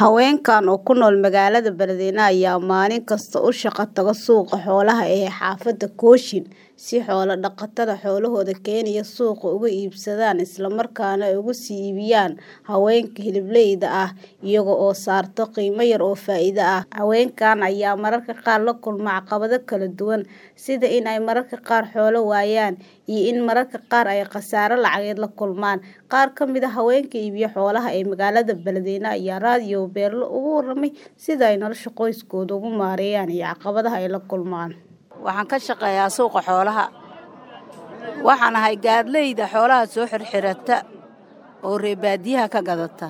Haweenkan oo ku nool magaalada Banana ayaa maalin kasta u shaqo taga suuqa xoolaha ee xaafadda Cochin si xoolo dhaqatada xoolahooda keenaya suuqa uga iibsadaan isla markaana ay uga sii iibiyaan haweenka hilibleyda ah iyaga oo saarta qiimo yar oo faa'iido ah. Haweenkan ayaa mararka qaar la kulma caqabado kala duwan sida in ay mararka qaar xoolo waayaan iyo in mararka qaar ay khasaare lacageed la kulmaan. Qaar ka mid ah haweenka iibiya xoolaha ee magaalada Banana ayaa raadiyo Beerlo uga warramay sida ay nolosha qoyskooda ugu maareeyaan iyo caqabadaha ay la kulmaan. Waxaan ka shaqeeyaa suuqa xoolaha. Waxaan ahay gaadleyda xoolaha soo xirxirata oo reer baadiyaha ka gadata.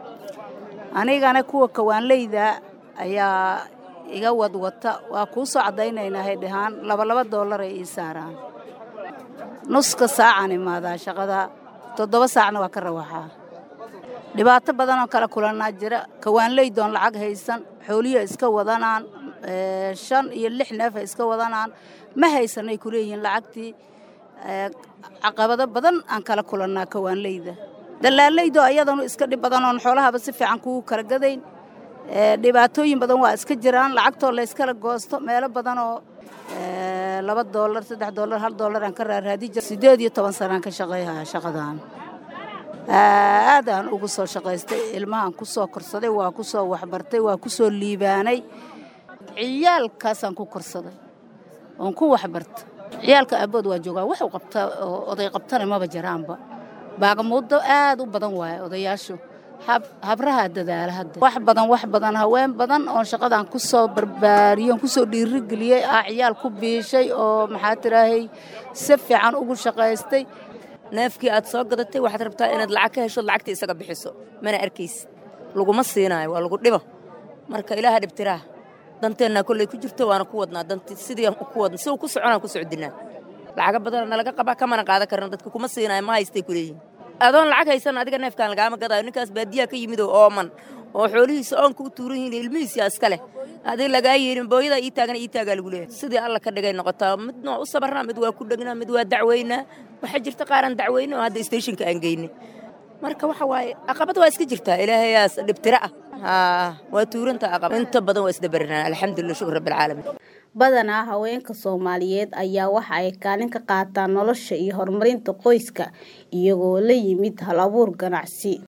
Anigana kuwa kawaanleyda ayaa iga wadwata waa kuu soo cadaynaynaa hay dhahaan laba laba doolar ay ii saaraan. Nuska saacaan imaadaa shaqada toddoba saacna waa ka rawaxaa. Dhibaato badan oo kala kulannaa jira kawaanleydoon lacag haysan xoolihiia iska wadanaan shan iyo lix neef ay iska wadanaan ma haysanay ku leeyihiin lacagtii caqabado badan aan kala kulannaa kawaanleyda dalaaleydo ayadanu iska dhib badan oon xoolahaba si fiican kugu kala gadayn dhibaatooyin badan waa iska jiraan lacagtoo la yskala goosto meelo badan oo laba doolar saddex doolar hal doolar aan ka raaraadi jira siddeed iyo toban sanaan ka shaqayhaya shaqadan aadaan ugu soo shaqaystay ilmahaan ku soo korsaday waa ku soo waxbartay waa ku soo liibaanay ciyaalkaasaan ku korsaday oon ku waxbarta ciyaalka aabood waa joogaa wax u qabta oo oday qabtana maba jiraanba baagamuuddo aad u badan waaye odayaashu habrahaa dadaala hadda wax badan wax badan haween badan oon shaqadan ku soo barbaariyey oon ku soo dhiirigeliyey ah ciyaal ku biishay oo maxaa tiraahay si fiican ugu shaqaystay neefkii aad soo gadatay waxaad rabtaa inaad lacag ka hesho lacagtii isaga bixiso mana arkaysid laguma siinaayo waa lagu dhibo marka ilaaha dhibtiraa danteennaa kolley ku jirto waana ku wadnaa danti sidii ku wadna si uu ku soconaan ku socdinaa lacaga badan nalaga qabaa kamana qaadan karna dadka kuma siinaayo ma haystay ku leeyihin adoon lacag haysan adiga neefkaan lagaama gadaayo ninkaas baadiyaa ka yimid oo ooman oo xoolihiisa oonka u tuuran yihiin ilmihiisa iska leh adig lagaa yeelin booyada ii taagana ii taagaa lagu leeyahay sidii alla ka dhigay noqotaa midna u sabarnaa mid waa ku dhegnaa mid waa dacweynaa waxaa jirta qaaraan dacweyne oo hadda stationka aan geyne marka waxa waaye aqabad waa iska jirtaa ilaahayaas dhibtira ah haa waa tuuranta aqabad inta badan waa isdabarinaa alxamdulillah shukr rabbilcaalamiin badanaa haweenka Soomaaliyeed ayaa waxa ay kaalin ka qaataan nolosha iyo horumarinta qoyska iyagoo la yimid hal abuur ganacsi